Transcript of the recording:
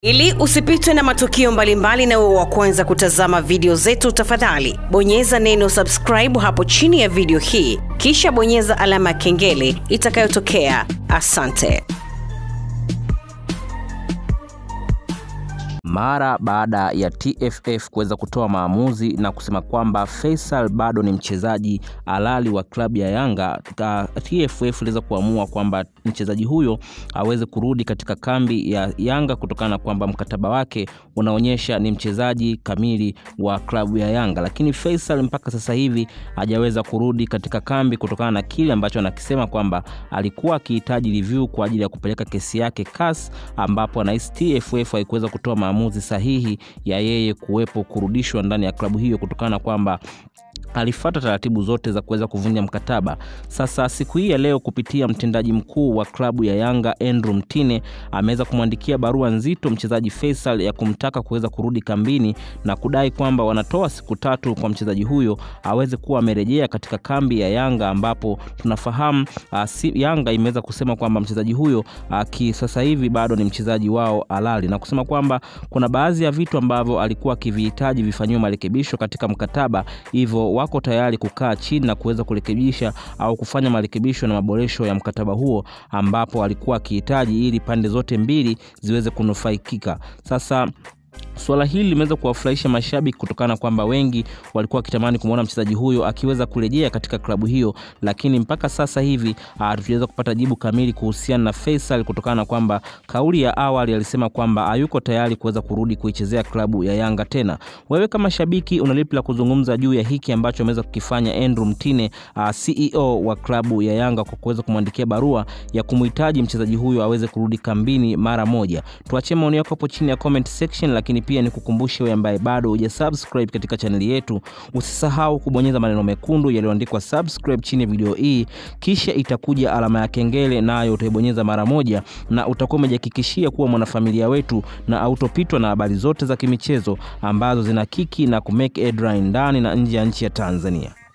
Ili usipitwe na matukio mbalimbali na uwe wa kwanza kutazama video zetu, tafadhali bonyeza neno subscribe hapo chini ya video hii, kisha bonyeza alama ya kengele itakayotokea. Asante. mara baada ya TFF kuweza kutoa maamuzi na kusema kwamba Faisal bado ni mchezaji halali wa klabu ya Yanga, TFF iliweza kuamua kwamba mchezaji huyo aweze kurudi katika kambi ya Yanga kutokana na kwamba mkataba wake unaonyesha ni mchezaji kamili wa klabu ya Yanga, lakini Faisal mpaka sasa hivi hajaweza kurudi katika kambi kutokana na kile ambacho anakisema kwamba alikuwa akihitaji review kwa ajili ya kupeleka kesi yake CAS, ambapo anahisi TFF haikuweza kutoa maamuzi sahihi ya yeye kuwepo kurudishwa ndani ya klabu hiyo kutokana na kwamba alifuata taratibu zote za kuweza kuvunja mkataba. Sasa siku hii ya leo, kupitia mtendaji mkuu wa klabu ya Yanga Andrew Mtine ameweza kumwandikia barua nzito mchezaji Faisal ya kumtaka kuweza kurudi kambini na kudai kwamba wanatoa siku tatu kwa mchezaji huyo aweze kuwa amerejea katika kambi ya Yanga, ambapo tunafahamu uh, si, Yanga imeweza kusema kwamba mchezaji huyo uh, sasa hivi bado ni mchezaji wao halali na kusema kwamba kuna baadhi ya vitu ambavyo alikuwa akivihitaji vifanyiwe marekebisho katika mkataba, hivyo wako tayari kukaa chini na kuweza kurekebisha au kufanya marekebisho na maboresho ya mkataba huo ambapo alikuwa akihitaji ili pande zote mbili ziweze kunufaikika. Sasa Suala hili limeweza kuwafurahisha mashabiki kutokana na kwamba wengi walikuwa wakitamani kumwona mchezaji huyo akiweza kurejea katika klabu hiyo, lakini mpaka sasa hivi hatujaweza kupata jibu kamili kuhusiana na Faisal kutokana na kwamba kauli ya awali alisema kwamba hayuko tayari kuweza kurudi kuichezea klabu ya Yanga tena. Wewe kama shabiki una lipi la kuzungumza juu ya hiki ambacho ameweza kukifanya Andrew Mtine, uh, CEO wa klabu ya Yanga kwa kuweza kumwandikia barua ya kumhitaji mchezaji huyo aweze kurudi kambini mara moja? Tuachie maoni yako hapo chini ya comment section, lakini pia ni kukumbushe wewe ambaye bado hujasubscribe katika chaneli yetu, usisahau kubonyeza maneno mekundu yaliyoandikwa subscribe chini ya video hii, kisha itakuja alama ya kengele, nayo utaibonyeza mara moja, na utakuwa umejihakikishia kuwa mwanafamilia wetu na autopitwa na habari zote za kimichezo ambazo zina kiki na kumake headline ndani na nje ya nchi ya Tanzania.